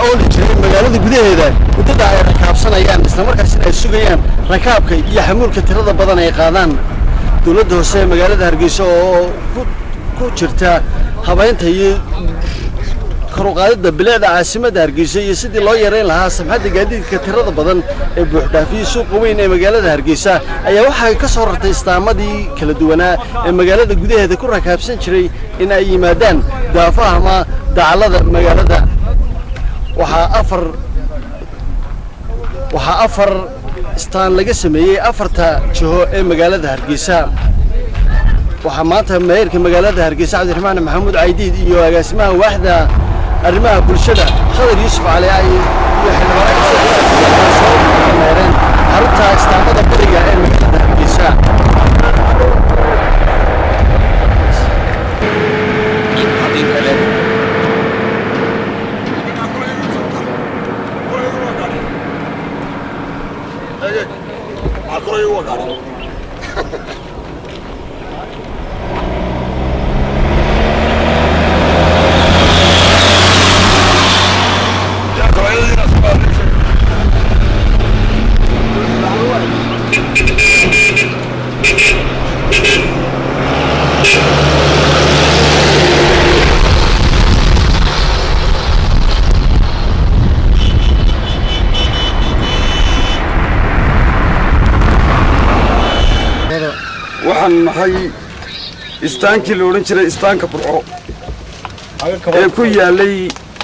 ooli jiray magaalada gudaheeda muddada ay rakaabsanayaan islamarkaasina ay sugayaan rakaabka iyo xamuulka tirada badan ay qaadaan dowladda hoose ee magaalada hargeysa oo ku jirta habaynta iyo karuqaadida bilicda caasimadda hargeysa iyo sidii loo yareyn lahaa samxadda gaadiidka tirada badan ee buuxdhaafiyey suuqa weyn ee magaalada hargeysa ayaa waxay ka soo rartay istaamadii kala duwanaa ee magaalada gudaheeda ku rakaabsan jiray in ay yimaadaan daafaha ama dacallada magaalada waxaa afar waxaa afar istaan laga sameeyey afarta jiho ee magaalada hargeysa waxaa maanta maayirka magaalada hargeysa cabdiraxmaan maxamuud caydiid iyo agaasimaha waaxda arrimaha bulshada khadar yuusuf cali ay iyo xildhibaanmeereen xarunta istaamada bariga ee magaalada hargeysa waxaan nahay istaankii la odhan jiray istaanka burco ee ku yaalay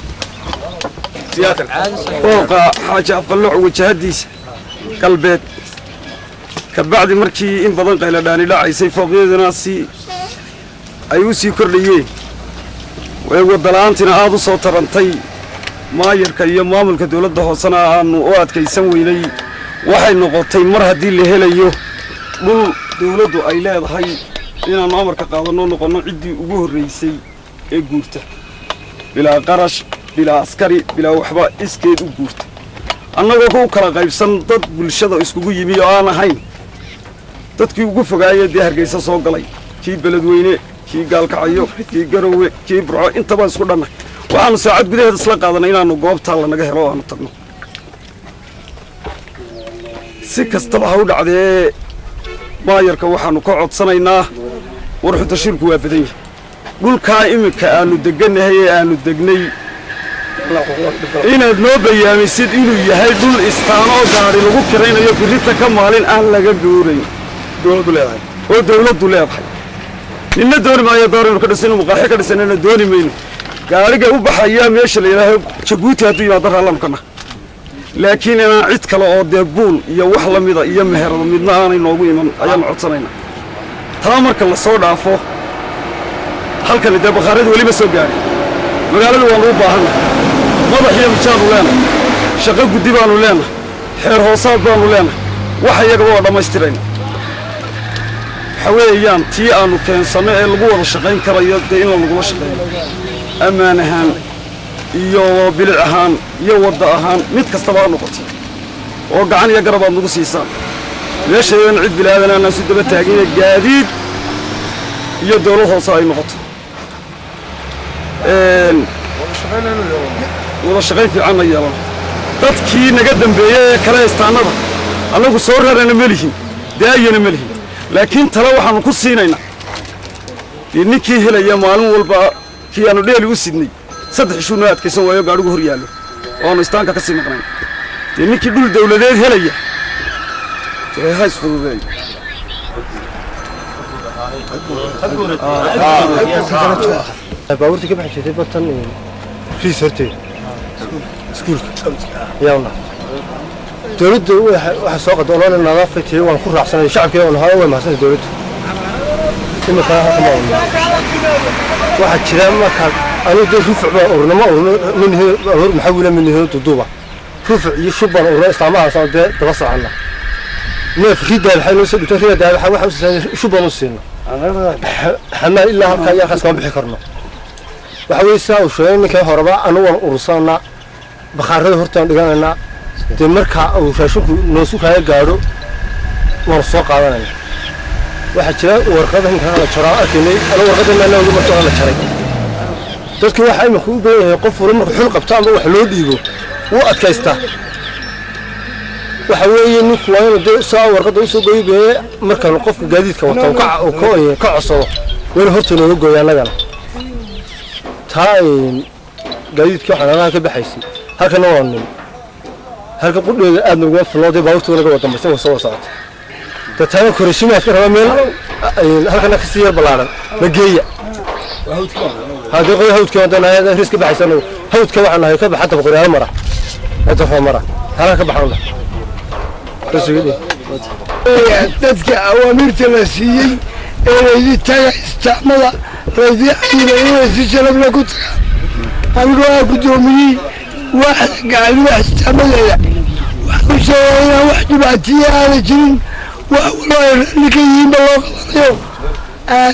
fooqa xaaji afalloc wajahadiisa galbeed kabacdi markii in badan qayladhaani dhacaysay fooqyaduna si ay u sii kordhayeen way wadala'aantina aad u soo tarantay maayarka iyo maamulka dawladda hoosena aanu u adkaysan weynay waxay noqotay mar haddii la helayo dhul dawladdu ay leedahay inaannu amarka qaadanoo noqonno ciddii ugu horraysay ee guurta bilaa qarash bilaa askari bilaa waxba iskeed u guurta annagoo ku kala qaybsan dad bulshada iskugu yimi oo aan ahayn dadkii ugu fogaayee dee hargaysa soo galay kii beledweyne kii gaalkacayo kii garowe kii burco intaba isku dhannahay waxaannu saacad gudaheeda isla qaadanay inaannu goobtaa lanaga helo o aanu tagno si kastaba ha u dhacdee maayarka waxaannu ka codsanaynaa war xutashirku waa badan yahay dhulkaa iminka aannu deggannahay ee aannu degnay inaad noo bayaamisid inuu yahay dhul istaanoo gaadhi lagu kiraynayo birrinta ka maalin aan laga guurayn dowladdu leedahay oo dawladdu leedahay ninna dooni maayo dooraynu ka dhisan muqaaxi ka dhisanana dooni mayno gaadhiga u baxayaa meesha la yidhaaho jabuuti hadduu yimaado raallamkana laakiin inaan cid kale oo dee buul iyo wax la mida iyo meherado midna aanay noogu iman ayaannu codsanaynaa taa marka la soo dhaafo halkani dee bakhaaradu weli ma soo gaadhin magaaladu waannu u baahannahay madax iyo mijaannu leenahay shaqo guddi baannu leenahay xeer hoosaad baannu leenahay wax iyagaba waa dhammaystirayna waxa weeyaan tii aannu keensanno ee lagu wada shaqayn karayo dee in lagula shaqeeyo ammaan ahaan iyo bilic ahaan iyo wadda ahaan mid kastaba ha noqotay oo gacan iyo garab aad nagu siisaan meeshaydana cid bilaadan aanaan su daba taagine gaadiid iyo dawlad hoose ay noqoto wada shaqayn fiicanna yeelano dadkii naga dambeeyey ee kale istaannada annagu soo rarana ma lihin daayana ma lihin laakiin tale waxaannu ku siinaynaa dee ninkii helaya maalin walba kii aannu dheeli u sidnay saddex ishuu noo adkaysan waayo gaadhigu hor yaallo oo aanu istaanka ka sii maqnayn dee ninkii dhul dawladeed helaya dee ha isfududeeyo baabuurta ka baxi jirtay batan riis horteeda iskuulka yaawna dawladda waxa soo qada olole nadaafatiy waan ku raacsanay shacabkeeda waan hore way mahadsanay dawladda imika halka ma urno waxaa jira markaa anigu dee rufuc baan urna ma urno minhi hor maxawila minhi duduuba rufuc iyo shub baan urna islaamahaas oo dee daba soconna neef ridaa waxay noo soo dhigtay ridaa waxa waxa u siisan shub baan u siina xamaa ilaa halkaa iyo halkaas kama bixi karno waxa weeye sidaa uu sheegay ninkii horeba anu waan urursananaa bakhaarada hortaan dhiganaynaa dee markaa uu raashinku noosu kaaga gaadho waanu soo qaadanayna waxaa jira warqada ninkan la jaraa arkaynay anu warqada maana ugu marto la jaray dadkii waxaa imika u badan yahay qof wala marka xul qabto ama wax loo dhiibo wuu adkaystaa waxa weeye ninku waa inuu dee saa warqadda usoo goyi bee markaan qofka gaadiidka wato uu ka uu ka- ka codsado waa inuu horta inooga gooya annagana taa een, gaadiidkii waxaan anaha ka baxaysay halkana waa nin halka qudheeda aad noguma filnoo dee baabuurta naga wada dambaysan waa soo wada socota dee taana korashimaadka raba meel een, halkana kasii yar ballaaran ma geeya haddii qoy hawdka wadana ris ka baxaysa anagu hawdka waxaan nahay ka baxa dabaqoryaalo mara ee darfoo mara halka ka baxan lah rasigadii dadka awaamirta la siiyey ee laydi taga istaamada laydi cayida inay si sharafla ku tagaan anigoo ah guddoomiyey waaxda gacalima istaamadeeda waxaan u sheegaa inaan wax dhibaatiya aana jirin wax waloo ay raalli ka yihiinba loo qabanayo aan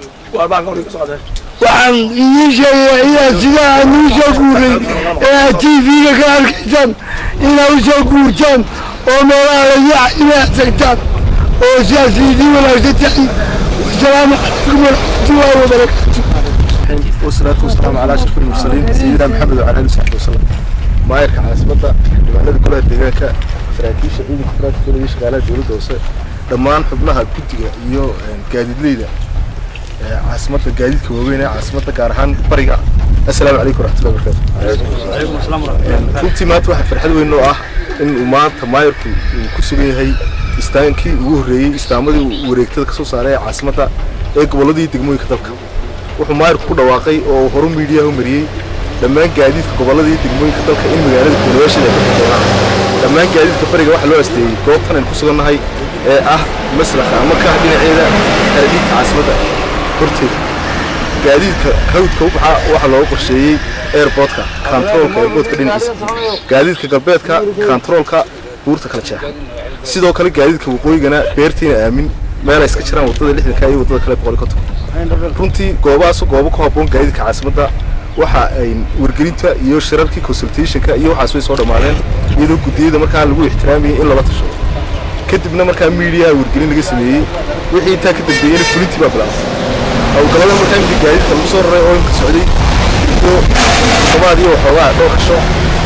waxaan idiin sheegayaa inaad sidaa aan uu soo guuray ee aad tv-ga ka arkaysaan inaad u soo guurtaan oo meelaha laydi cayima aad tagtaan oo sidaas idiin wanaagsan tahay wasalaamu calaykum waraxmatullaahi wabarakaatu والصلاة والسلام على أشرف المرسلين سيدنا محمد وعلى آله وصحبه وسلم maayarka caasimada xildhibaanada golaha deegaanka saraakiisha ciidanka taraafika iyo shaqaalaha dowladda hoose dhammaan xubnaha guddiga iyo gaadiidleyda ee caasimada gaadiidka waaweyn ee caasimada gaar ahaan bariga assalaamu calaykum waraxmatullahi wabarakaatu runtii maanta waxaa farxad weyn oo ah in uu maanta maayarku uu ku sugan yahay istaankii ugu horreeyey istaamadii uu wareegtada kasoo saaray ee caasimada ee gobolladii degmooyinka dalka wuxuu maayarku ku dhawaaqay oo horu miidiyaha u mariyey dhammaan gaadiidka gobolladii degmooyinka dalka in magaalada guulayaasheeda ay ka doonaan dhammaan gaadiidka bariga waxaa loo asteeyey goobtan aynu ku sugannahay ee ah maslaxa ama ka ah dhinaceeda xeradiidka caasimadda horteeda gaadiidka hawdka u baxa waxaa loogu qorsheeyey airportka kantaroolka airportka dhinaciisa gaadiidka galbeedka kantaroolka buurta kala jeexa sidoo kale gaadiidka waqooyigana beertiina aamin meel ay iska jiraan wadada lixdanka iyo wadada kale boqol iyo konton runtii goobahaas goobo ku habboon gaadiidka caasimadda waxa ay wargelinta iyo shirarkii consultationka iyo waxaas way soo dhammaadeen iyadoo guddiyada markaa lagu ixtiraamayay in lala tasho kadibna markaa miidiyaha wargelin laga sameeyey wixii intaa ka dambeeyeyna fulintii baa bilaabay howlgallada markaa imika gaadiidka lagu soo raray oo imka socday iyo samaad iyo waxoogaa dhowr casho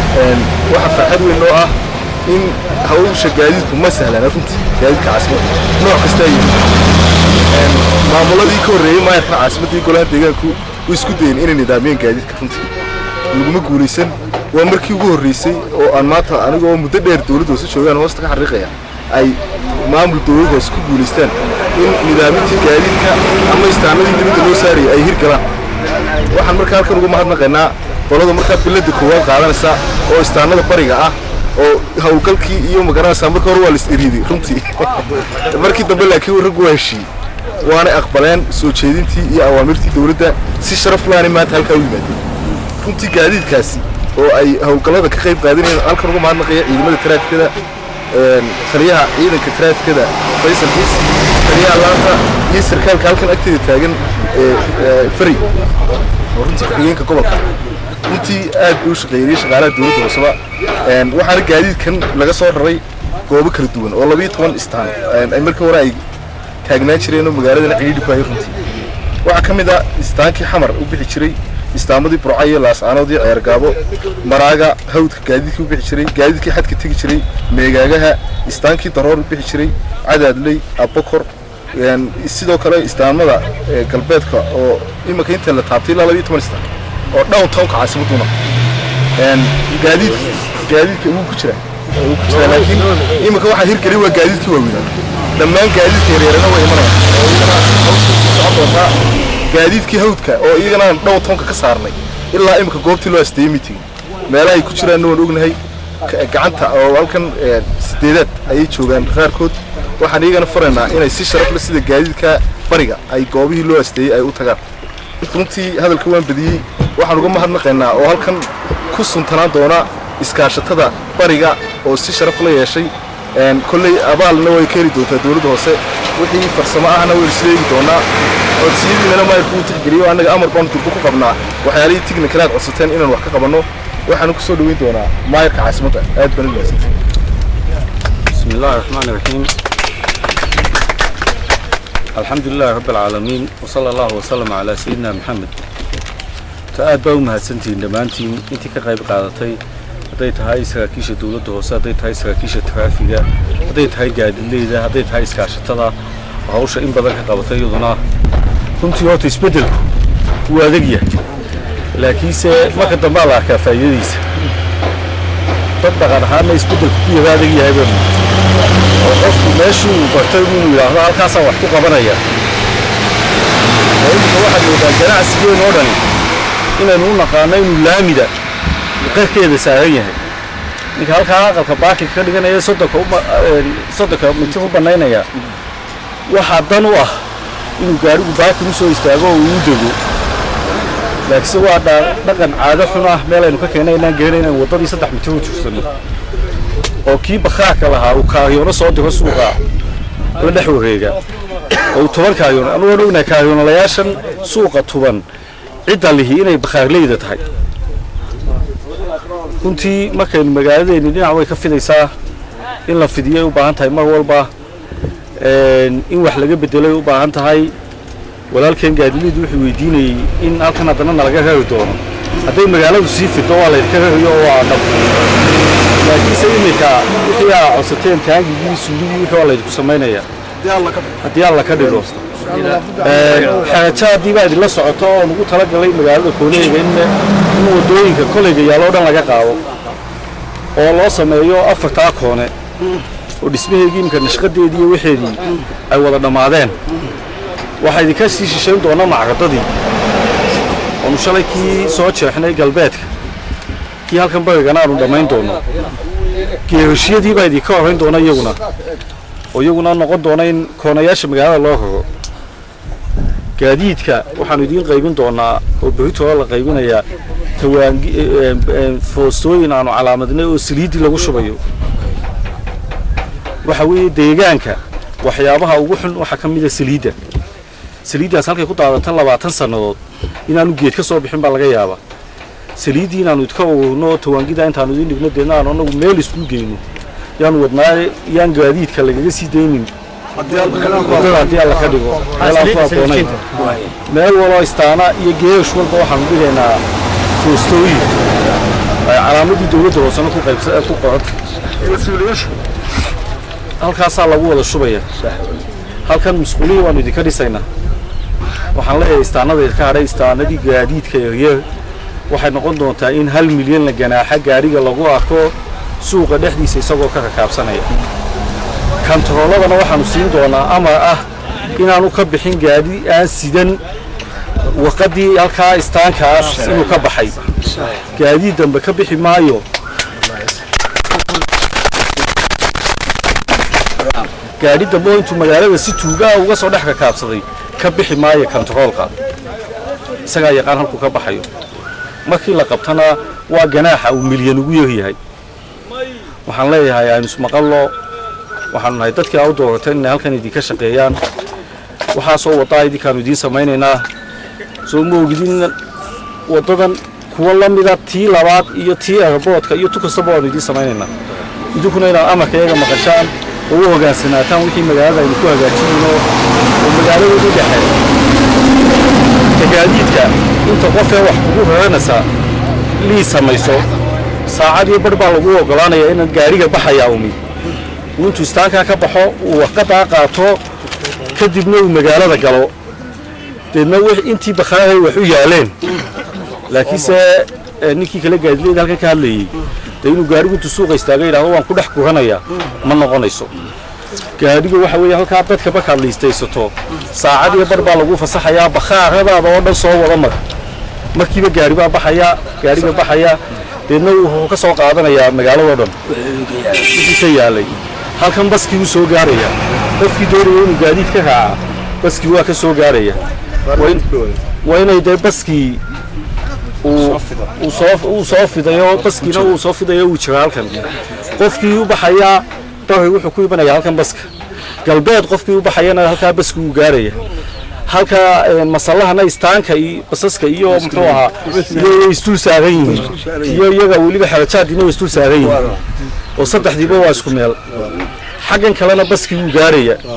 waxaa farxad weyn oo ah in hawsha gaadiidku ma sahlana runtii gaadiidka caasimadda nooc kastaa yimid maamuladii ka horreeyey maayarka caasimadda golaha deegaanku way isku dayeen inay nidaamiyeen gaadiidka runtii laguma guulaysan waa markii ugu horreysay oo aan maanta anigoo muddo dheer dowladda hoose joogaan hoosta ka xariiqaya ay maamul dowlad hoose ku guulaystaan in nidaamintii gaadiidka ama istaanadii dibadda loo saarayay ay hirgalaan waxaan markaa halkan uga mahadnaqaynaa qolada markaa bilada koowaad qaadanaysa oo istaanada bariga ah oo howlgalkii iyo magaranaysaa marka hore waa la is-iriiday runtii markii dambe laakiin raggu waa heshiiyey waanay aqbaleen soo jeedintii iyo awaamirtii dowladda si sharaf laani maanta halkaa u yimaadeen runtii gaadiidkaasi oo ay howlgallada ka qayb qaadanayeen halkan uga mahadnaqaya ciidamada taraafikada taliyaha ciidanka taraafikada faysal kiis taliyaha laanta iyo sarkaalka halkan agteeda taagan fari oo runtii ku-xigeenka gobolka runtii aad buu u shaqeeyey shaqaalaha dowladda hooseba waxaana gaadiidkan laga soo raray goobo kala duwan oo labiyo toban istaan ay markii hore ay taagnaan jireen oo magaaladana cidhiidhi ku hayay runtii waxaa ka mid ah istaankii xamar u bixi jiray istaamadii burca iyo laascaanood iyo ceergaabo maraaga hawdka gaadiidkii u bixi jiray gaadiidkii xadka tegi jiray meegaagaha istaankii daroor u bixi jiray cadaadley abokor sidoo kale istaamada galbeedka oo iminka inta la taabtay ilaa labiyo toban istaan oo downtownka caasimaduna gaadiidka gaadiidka ugu ku jira ugu ku jira laakiin iminka waxaa hirgelay waa gaadiidkii waaweynaa dhammaan gaadiidka yaryarana way imanayaan oo iyagana hawsha ku socon doontaa gaadiidkii hawdka oo iyagana downtownka ka saarnay ilaa iminka goobtii loo asteeyey meeting meelaha ay ku jiraanna waan ognahay gacanta oo halkan sideedaad ayay joogaan qaarkood waxaan iyagana faraynaa inay si sharaf leh sida gaadiidka bariga ay goobihii loo asteeyey ay u tagaan runtii hadalka waan badiyey waxaan uga mahadnaqaynaa oo halkan ku suntanaan doona iskaashatada bariga oo si sharaf la yeeshay kolley abaalna way ka heli doontaa dowladda hoose wixii farsamo ahna waynu isleegi doonaa codsiyadiinana maayarku uu tixgeliyo annaga amar baan durbo ku qabnaa waxyaalihii tignikalaad codsateen inaan wax ka qabanno waxaanu ku soo dhoweyn doonaa maayarka caasimadda aad baan u mahadsantahay بسم الله الرحمن الرحيم الحمد لله رب العالمين وصلى الله وسلم على سيدنا محمد aad baa u mahadsantihiin dhammaantiin intii ka qayb qaadatay hadday tahay saraakiisha dowladda hoose hadday tahay saraakiisha taraafiga hadday tahay gaadileyda hadday tahay iskaashatada oo hawsha in badan ka qabatay iyaduna runtii horta isbeddelku wuu adag yahay laakiinse marka dambaa la arkaa faa'iidadiisa dad dhaqan ahaanna isbeddelku ku yara adag yahay banu oo qofku meeshii uu bartay inuu yidhaahdo halkaasaan wax ku qabanaya oo imika waxaad moodaa ganacsigeen oo dhani inaynu u naqaano inuu laamida qarkeeda saaran yahay ninka halkaa aqalka baakilka ka dhiganaya soddonka uma- een, soddonka mitir u bannaynaya waxaa dan u ah inuu gaarigu baakil u soo istaago oo uu u dego laakiinse waa dha- dhaqan caado xun ah meel aynu ka keenay inaan garanay inaan waddadii saddex mitir u jirsanno oo kii bakhaarka lahaa uu kaariyoono soo diro suuqa la dhex wareega oo uu toban kaaryoon anugu waan ognahay kaaryoonalayaashan suuqa tuban cidda lihi inay bakhaarleyda tahay runtii markaynu magaaladeeni dhinac way ka fidaysaa in la fidiyay u baahan tahay mar walba een, in wax laga bedelay u baahan tahay walaalkeen gaadilidu wuxuu weydiinayey in halkan haddana nalaga rari doono hadday magaaladu sii fido waa laydinka rariyo oo waa dhab laakiinse iminka wixii aa codsateen taangigii suuligii wixii waa laydinku samaynayaa haddii alla ka dhigo xerajo haddii baa idinla socoto oo lagu talagalay magaalada kooneyga in in wadooyinka koleyga yaalo o dhan laga qaado oo loo sameeyo afartaa koone oo dhismaheedii iminka nashqadeedii iyo waxeedii ay wada dhammaadeen waxaa idinka sii shishayn doona macradadii oonu shalay kii soo jeexnay galbeedka kii halkan barigana aanu dhammayn doono geerashiyadii baa idinka horrayn doona iyaguna oo iyaguna noqon doona in koonayaasha magaalada loo raro gaadiidka waxaanu idiin qaybin doonaa oo berritooda la qaybinayaa tawaangi foostooyin aanu calaamadnay oo saliiddii lagu shubayo waxa weeye deegaanka waxyaabaha ugu xun waxaa ka mid a saliidda saliiddaas halkay ku daadatan labaatan sannadood inaanu geed ka soo bixin baa laga yaabaa saliiddii inaanu idka ururno tawaangida intaanu idiin dhigno deedna aanu anagu meel isku geyno yaanu wadnaa yaan gaadiidka lagaga sii daynin wadada haddii alla ka dhigo meel aan ku habboonayn meel waloo istaana iyo geesh walba waxaanu dhigaynaa foostooyin ay calaamadii dowladda hoosena ku qaybsa ku qoranta halkaasaa lagu wada shubaya halkan musquulihii waanu idinka dhisaynaa waxaan leeyahay istaanada idinka hadhay istaanadii gaadiidka yaryar waxay noqon doontaa in hal milyan la ganaaxa gaariga lagu arko suuqa dhexdiisa isagoo ka rakaabsanaya kantarooladana waxaanu siin doonaa amar ah inaanu ka bixin gaadi aan sidan waqadii halkaa istaankaas inuu ka baxay gaadiid dambe ka bixi maayo gaadhi dambe oo intuu magaalada si tuugaa uga soo dhex rakaabsaday ka bixi maayo kantaroolka isagaa yaqaan halkuu ka baxayo markii la qabtana waa ganaaxa uu milyan ugu yaryahay waxaan leeyahay aynu ismaqallo waxaanu nahay dadkii aa u doorateen inay halkan idinka shaqeeyaan waxaasoo waddaa idinkaanu idiin samaynaynaa soo ma ogidin waddadan kuwa la mida tii labaad iyo tii airboodka iyo tu kastaba waanu idiin samaynaynaa idinkuna inaad amarka iyaga maqashaan oo u hogaansanaataan wixii magaalada aynu ku hagaajinayno oo magaalada u dhexeeya tagaadiidka inta qofee wax kugu raranaysaa lii samayso saacad iyo bar baa lagu ogolaanayaa in gaariga baxayaa umi uu intuu istaankaa ka baxo uu warqadaa qaato kadibna uu magaalada galo deedna wix- intii bakhaaray wax u yaaleen laakiinse eh, ninkii kale gaadileyda halkan ka hadlayey dee inuu gaarigu intuu suuqa istaaga yidhahdo waan ku dhex guranayaa ma noqonayso gaadhigu waxa weeye halkaa dadka markaad liistaysato saacad iyo bar baa lagu fasaxayaa bakhaaradaada oo dhan soo wada mar markiiba gaari baa baxaya gaariga baxaya deedna wuxuu ka soo qaadanayaa magaaladoo dhan wixii ka yaalay halkan baskii wuu soo gaaraya qofkii doonaya inuu gaadiid ka raaca baskii waa ka soo gaaraya Waa in- waa inay dee baskii uu uu soo uu soo fidayo baskiina uu soo fidayo uu jiro halkan qofkii u baxaya bari wuxuu ku imanaya halkan baska galbeed qofkii u baxayana halkaa baski uu gaaraya halka een, masalahana istaanka iyo basaska iyo muxuu ahaa iyo way isdul saaran yihiin iyo iyaga weliba xerajaadiina way isdul saaran yihiin oo saddexdiiba waa isku meel xaggan kalena baskii wuu gaaraya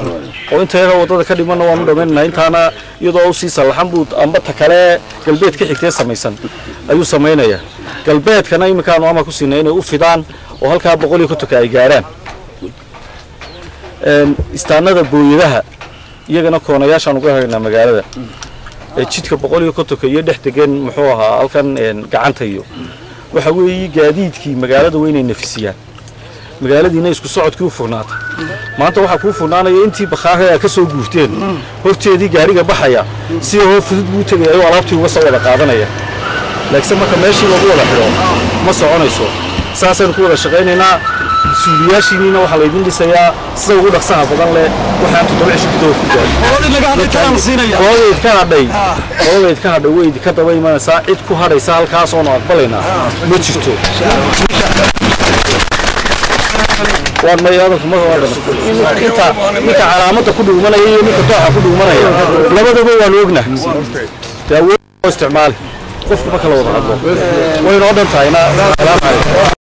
oo inta yaga waddada ka dhimanna waanu dhammaynaynaa intaana iyadoo usii sallaxan buu amba ta kale galbeed ka xigtee samaysan ayuu samaynayaa galbeedkana iminkaanu ama ku siinay inay u fidaan oo halkaa boqol iyo kontonka ay gaarhaan Een, istaanada booyadaha iyagana koonayaashaan uga haynaa magaalada ee jidka boqol iyo kontonka iyo dhex degan muxuu ahaa halkan een, gacanta iyo waxa weeye gaadiidkii magaalada waa inay nafisiyaan magaaladiina isku socodkii u furnaatay maanta waxaa kuu furnaanaya intii bakhaare a ka soo guurteen horteedii gaariga baxaya si hoo fudud buu tegaya ayuu alaabtii uga soo wada qaadanaya laakiinse marka meeshii lagu wada xidho ma soconayso saasaynu ku wada shaqaynaynaa suuliyaashiiniina waxaa laydin dhisayaa sida ugu dhaqsaha badan leh waxaan toddoba cisho gudahood ku gaadhin qolada idka hadhay qolada idka hadhay way idinka daba imanaysaa cid ku hadhaysa halkaas oonu aqbalaynaa ma jirto waan may hadalku ma waa dhama inta ninka calaamadda ku dhuumanaya iyo ninka dooxa ku dhuumanaya labadaba waanu ognahay daawo isticmaali qofku ma kala wada hadlo wayna oo dhan tahayna salaam calaykum